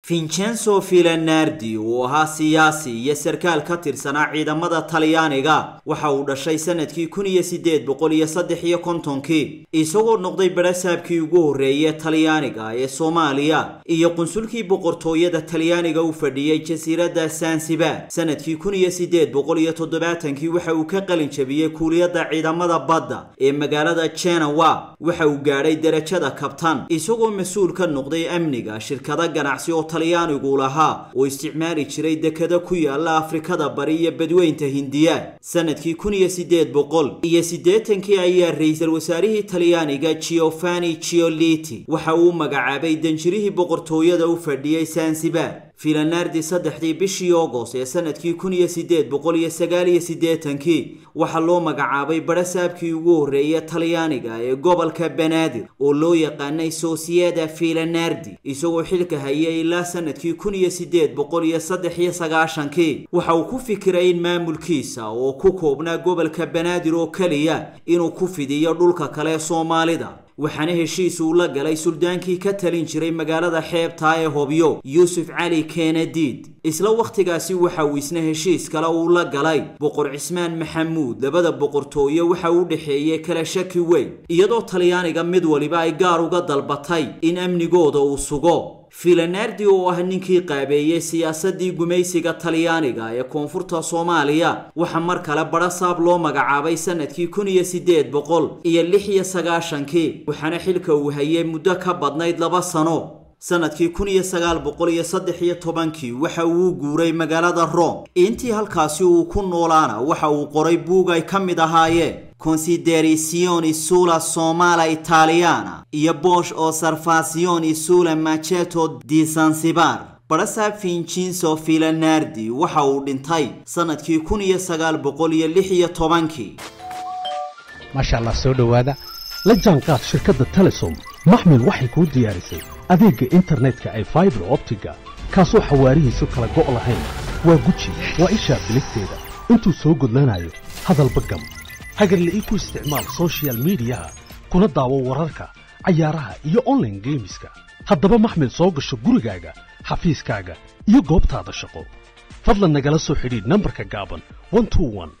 vincenzo filanardi uu ahaa siyaasi iyo sarkaal ka tirsanaa ciidamada talyaaniga waxa uu dhashay sanadkii kun iyo sideed boqol iyo saddex iyo kontonkii isagoo noqday barasaabkii ugu horreeye talyaaniga ee soomaaliya iyo qunsulkii boqortooyada talyaaniga u fadhiyey jasiiradda sansibar sanadkii kun iyo sideed boqol iyo toddobaatankii waxa uu ka qalin jabiyey kuuliyadda ciidamada badda ee magaalada jenawa waxa uu gaadhay derajada kabtan isagoo mas-uul ka noqday amniga shirkado ganacsi oo talyaanigu lahaa oo isticmaali jiray dekada ku yaala afrikada bari iyo badweynta hindiya sanadkii kun iyo sideed boqol iyo siddeetankii ayaa ra-iisul wasaarihii talyaaniga giovanni gioliti waxa uu magacaabay danjirihii boqortooyada u fadhiyey sansibar filanardi saddexdii bishii ogos ee sanadkii kun iyo sideed boqol iyo sagaal iyo siddeetankii waxaa loo magacaabay barasaabkii ugu horreeye talyaaniga ee gobolka banaadir oo loo yaqaanay sosieda filanardi isagoo xilka hayay ilaa sanadkii kun iyo sideed boqol iyo saddex iyo sagaashankii waxa uu ku fikiray in maamulkiisa oo ku koobnaa gobolka banaadir oo keliya inuu ku fidiyo dhulka kale soomaalida waxaana heshiis uu la galay suldaankii ka talin jiray magaalada xeebtaa ee hobyo yuusuf cali kenadiid isla wakhtigaasi waxa uu isna heshiis kale uu la galay boqor cismaan maxamuud labada boqortooye waxa uu dhexeeyey kala shaki weyn iyadoo talyaaniga mid waliba ay gaar uga dalbatay in amnigooda uu sugo filanardi oo ah ninkii qaabeeyey siyaasadii gumaysiga talyaaniga ee koonfurta soomaaliya waxaa mar kale barasaab loo magacaabay sanadkii kun iyo sideed boqol iyo lix iyo sagaashankii waxaana xilka uu hayay muddo ka badnayd laba sano sanadkii kun iyo sagaal boqol iyo saddex iyo tobankii waxa uu guuray magaalada rome intii halkaasi uu ku noolaana waxa uu qoray buug ay ka mid ahaayeen considerisioni sulla somala italiana iyo bosh osservazioni sulla maceto di sansibar barasaab vincenzo filanardi waxa uu dhintay sanadkii kun iyo sagaal boqol iyo lix iyo tobankii maasha allah soo dhowaada la jaanqaad shirkadda telesom maxmil waxay kuu diyaarisay adeegga internetka ay faibar optiga kaasoo xawaarihiisu kala go' lahayn waa guji waa ishaa biligteeda intuu soo gudlanayo hadalba gam hagarle ii ku isticmaal sochial midiyaha kuna daawo wararka cayaaraha iyo onlaine geemiska haddaba maxmil soo gasho gurigaaga xafiiskaaga iyo goobtaada shaqo fadlan nagala soo xidhiidh nambarka gaaban